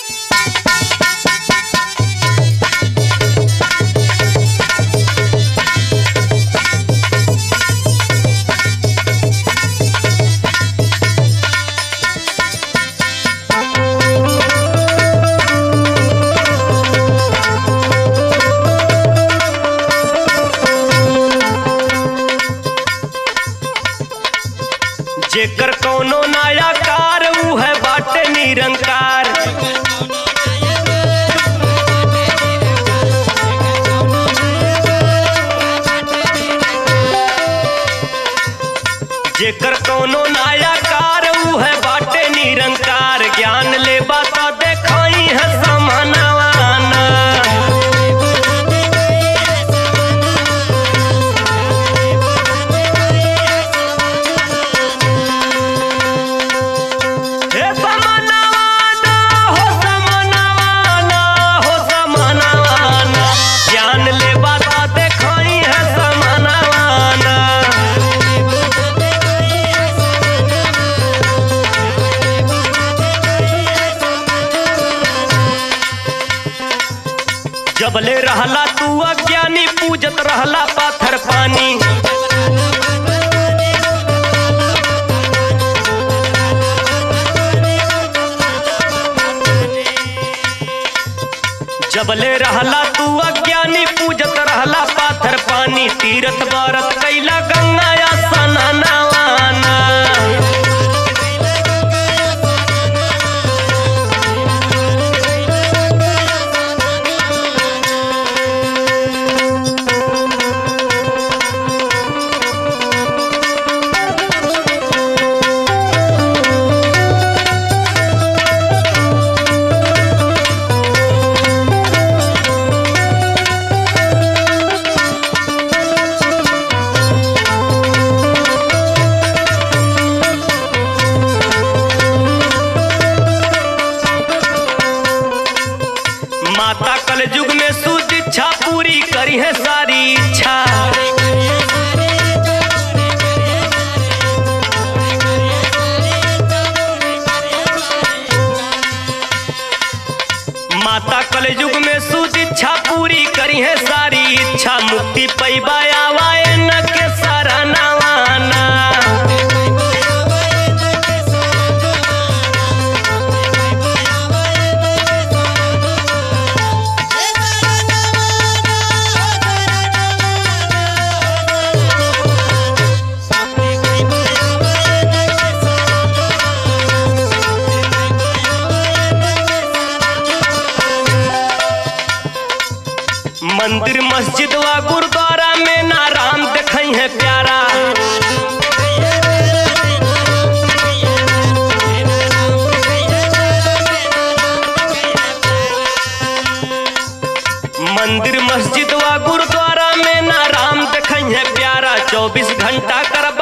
जेकर कौनो नया कार ऊ है बाटे निरंकार जेकर कौनो नया कार ऊ है बाटे निरंकार ज्ञान ले बात देखाई है समानवाना हे समानवाना हो समानवाना हो समानवाना ज्ञान ले बात देखाई है समानवाना जबले रहला तू अज्ञानी पूजत रहला पाथर पानी जबले रहला तू अज्ञानी पूजत रहला पाथर पानी तीरथ बारत कैला गंगा या सननवाना माता कल युग में सुध इच्छा पूरी करी है सारी इच्छा माता कल युग में सुध इच्छा पूरी करी है सारी इच्छा मुक्ति पैबा आवाए न के सारा नवाना मंदिर मस्जिद व गुरुद्वारा में नाराम देखई है प्यारा मंदिर मस्जिद व गुरुद्वारा में नाराम देखई है प्यारा चौबीस घंटा कर